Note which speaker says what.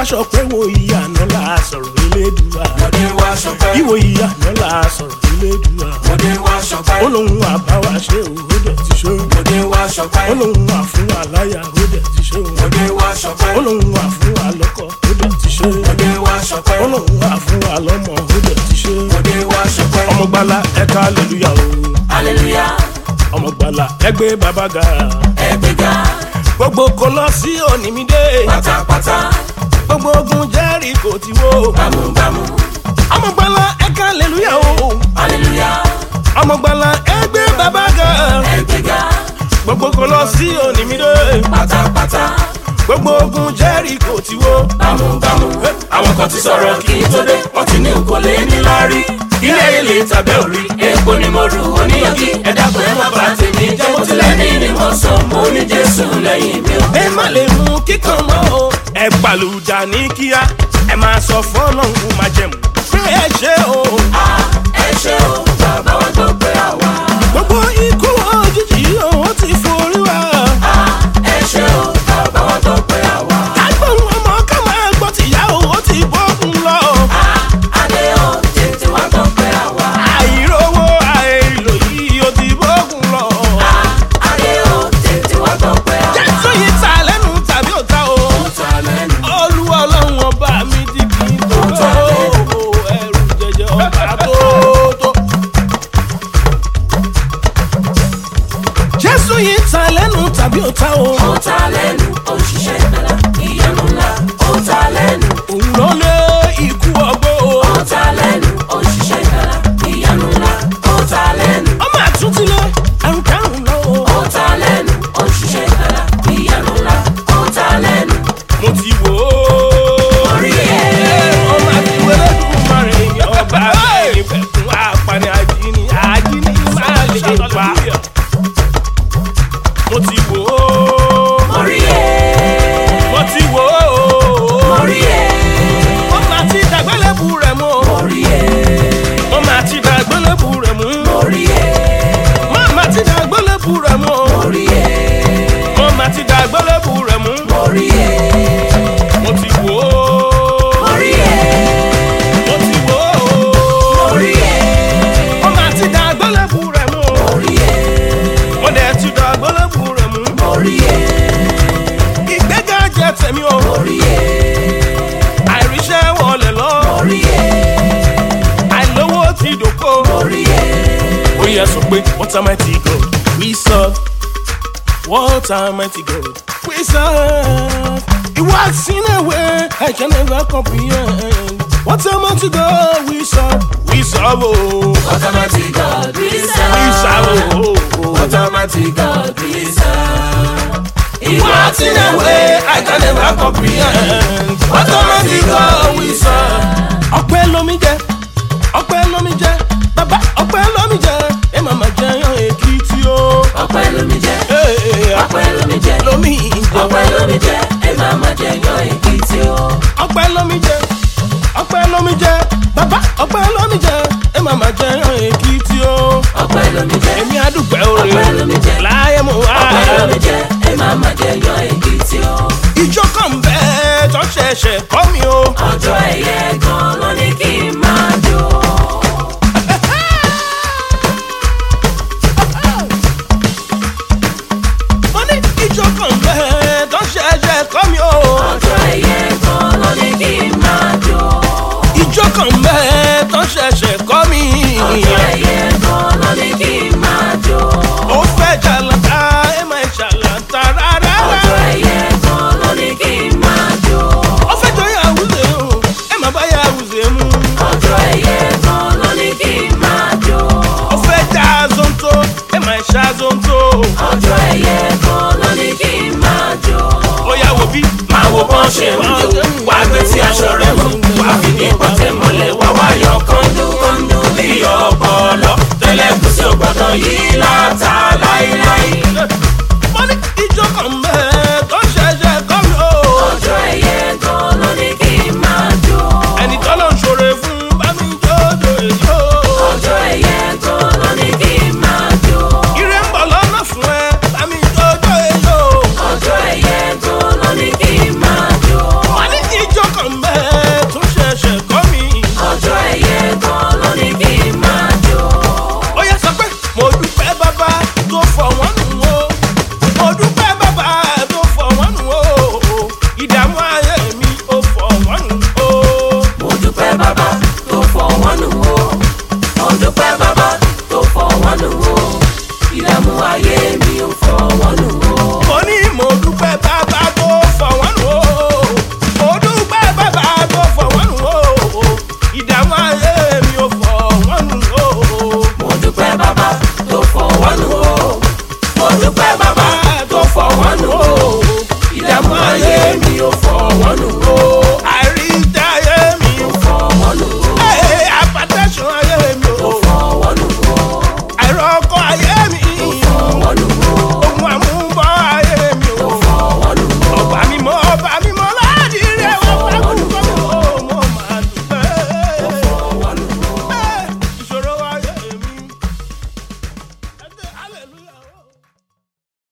Speaker 1: wá ṣọpẹ́ wo ìyànà la sọ̀rọ̀ elédùá
Speaker 2: Mọ̀dé wá ṣọpẹ́.
Speaker 1: ìwò ìyànà la sọ̀rọ̀ elédùá
Speaker 2: Mọ̀dé wá ṣọpẹ́.
Speaker 1: ó lóun àbáwá ṣe o ó dẹ̀ ti ṣe o
Speaker 2: Mọ̀dé wá ṣọpẹ́.
Speaker 1: ó lóun wà fún wa láyà ó dẹ̀ ti ṣe o
Speaker 2: Mọ̀dé wá ṣọpẹ́.
Speaker 1: ó lóun wà fún wa lọ́kọ ó dẹ̀ ti ṣe o
Speaker 2: Mọ̀dé wá ṣọpẹ́.
Speaker 1: ó lóun wà fún wa lọ́mọ ó dẹ̀ ti ṣe o
Speaker 2: Mọ̀dé wá ṣọpẹ́.
Speaker 1: ọmọgbala ẹ̀ka aleluya o
Speaker 2: Hallelujah.
Speaker 1: ọmọgbala ẹgbẹ́ bàbá ga
Speaker 2: Ẹgbẹ́ga.
Speaker 1: gbogbo kò lọ sí onímídé
Speaker 2: Pátápátá.
Speaker 1: gbogbo ogun jẹ́rì kò ti wó
Speaker 2: Bámúbámú.
Speaker 1: ọmọgbala ẹ̀ka aleluya o
Speaker 2: Hallelujah.
Speaker 1: ọmọgbala ẹgbẹ́ bàbá ga
Speaker 2: Ẹgbẹ́ga.
Speaker 1: gbogbo kò lọ sí onímídé
Speaker 2: Pátápátá.
Speaker 1: gbogbo ogun jẹ́rì kò ti wó
Speaker 2: Bámúbámú. Àwọn kan ti sọ̀rọ̀ kí n tó dé. Wọ́n ti ní òkò lé ní láárí. Ilé ayé lè tàbẹ́ òrí. Epo ni mo rù oníyanjú. Ẹ dákun ẹ má bà tèmi jẹ́. Mo ti lẹ́ni ni mo sọ. Mo ní Jésù lẹ́yìn mi ò.
Speaker 1: ẹ má lè mú kíkan mọ́ o ẹ pàlùdà ní kíá ẹ máa sọ fọ́lọ́hún máa jẹ̀mú pé ẹ ṣe o
Speaker 2: Ẹ ṣé o, bàbá wa tó pé àwa.
Speaker 1: gbogbo ikú òjijì ó ti forí wa
Speaker 2: Ẹ ṣé o, bàbá wa tó pé àwa.
Speaker 1: kágbọ́n ọmọ ká máa gbọ́ tìyá o ó ti bọ́kùn lọ
Speaker 2: Adé o, tètè wá tó pé àwa.
Speaker 1: àìrówó àìlò yìí ó ti bọ́kùn lọ
Speaker 2: Adé o, tètè wá tó pé àwa.
Speaker 1: jésù yìí ta lẹ́nu tàbí òta o
Speaker 2: Ó ta lẹ́nu.
Speaker 1: olúwa ọlọ́run ọba mi ti kì í tó tó ẹrù jẹjẹ ọba tó tó. jésù yìí ta lẹ́nu tàbí òta o
Speaker 2: Ó ta lẹ́nu, ó ṣiṣẹ́ ìgbàlá. Ìyanu ńlá. Ó ta lẹ́nu.
Speaker 1: òun ló lé ikú ọgbó o
Speaker 2: Ó ta lẹ́nu, ó ṣiṣẹ́ ìgbàlá. Ìyanu ńlá. Ó ta lẹ́nu.
Speaker 1: ọmọ àtúntilẹ̀ àrùn kárùn lọ o.
Speaker 2: Ó ta lẹ́nu, ó ṣiṣẹ́ ìgbàlá. Ìyanu ńlá. Ó ta lẹ́nu.
Speaker 1: mo ti wò ó.
Speaker 2: Orí ẹ̀.
Speaker 1: ọmọ àti wẹ́lẹ́dùn márùn-ún ọba bẹ́ẹ̀ fẹ̀kún apani àjíní àjíní máa lè pa. mo ti wò ó.
Speaker 2: Orí ẹ̀.
Speaker 1: mo ti wò ó.
Speaker 2: Orí ẹ̀.
Speaker 1: wọ́n máa ti dàgbélébù rẹ̀ mú.
Speaker 2: Orí ẹ̀.
Speaker 1: wọ́n máa ti dàgbélébù rẹ̀ mú.
Speaker 2: Orí ẹ̀.
Speaker 1: wọ́n máa ti dàgbélébù rẹ̀ mú.
Speaker 2: Orí ẹ̀.
Speaker 1: wọ́n máa ti dàgbélébù rẹ̀ mú.
Speaker 2: Orí ẹ̀.
Speaker 1: mo ti wò ó.
Speaker 2: Orí ẹ̀.
Speaker 1: mo ti wò ó.
Speaker 2: Orí ẹ̀.
Speaker 1: wọ́n máa ti dàgbélébù rẹ̀ mú.
Speaker 2: Orí ẹ̀.
Speaker 1: wọ́n dẹ̀ ti dàgbélébù rẹ̀ mú.
Speaker 2: Orí ẹ̀.
Speaker 1: ìgbéga jẹ́ tèmi o.
Speaker 2: Orí ẹ̀.
Speaker 1: àìríṣẹ́ wọlé lọ.
Speaker 2: Orí ẹ̀.
Speaker 1: àìlówó ti dòkó.
Speaker 2: Orí ẹ̀.
Speaker 1: ó yẹ sọ pé what am I to God we serve what am I to God we serve it works in a way I can never comprehend what am I to God we serve we serve oh
Speaker 2: Automatic God, we
Speaker 1: we
Speaker 2: serve.
Speaker 1: serve oh, oh.
Speaker 2: Automatic God, we serve.
Speaker 1: it works in a way I can never comprehend what am I to God we serve ọpẹ́ lomi jẹ ọpẹ́ lomi jẹ bàbá ọpẹ́ lomi jẹ ẹ màmá jẹyàn èkìtì o.
Speaker 2: Ọpẹ́ lómi jẹ́,
Speaker 1: Hey,
Speaker 2: ọpẹ́ lómi jẹ́,
Speaker 1: lomi jẹ
Speaker 2: ọpẹ́ lómi jẹ́, ẹ máa ma jẹ yan èkìtì o.
Speaker 1: ọpẹ́ lomi jẹ ọpẹ́ lomi jẹ bàbá ọpẹ́ lomi jẹ ẹ má má jẹ yan èkìtì o
Speaker 2: Ọpẹ́ lómi jẹ́,
Speaker 1: èmi àdúpẹ́ òre
Speaker 2: ọpẹ́ lómi jẹ́,
Speaker 1: láyé mo wá
Speaker 2: ọpẹ́ lómi jẹ́, ẹ máa ma jẹ yan èkìtì o.
Speaker 1: ìjọ kan bẹ́ẹ̀ tó ṣẹ̀ṣẹ̀ kọ́ mi o
Speaker 2: Ọjọ́ ẹ̀yẹ gan ló ní kí n máa jó.
Speaker 1: mo ní ìjọ kan bẹ́ẹ̀ tó ṣẹ̀ṣẹ̀ kọ́ mi o
Speaker 2: Ọjọ́ ẹ̀yẹ gan ló ní kí n máa jó.
Speaker 1: ìjọ kan bẹ́ẹ̀ tó ṣẹ̀ṣẹ̀ kọ́ mi
Speaker 2: Ọjọ́ ẹ̀yẹ gan ló ní kí n máa jó.
Speaker 1: ó fẹ́ jàlátà ẹ má jàlátà rárá
Speaker 2: Ọjọ́ ẹ̀yẹ gan ló ní kí n máa jó.
Speaker 1: ó fẹ́ jọ yàwùzẹ̀ o ẹ má bá yàwùzẹ̀ mu.
Speaker 2: Ọjọ́ ẹ̀yẹ gan ló ní kí n máa jó.
Speaker 1: ó fẹ́ já zonto ẹ máa ṣá zonto.
Speaker 2: Ọjọ́ ẹ̀yẹ gan ló ní kí n máa jó.
Speaker 1: ó yà wò bí.
Speaker 2: Máa wo bọ́n ṣe ń jó, wá gbé tí aṣọ rẹ̀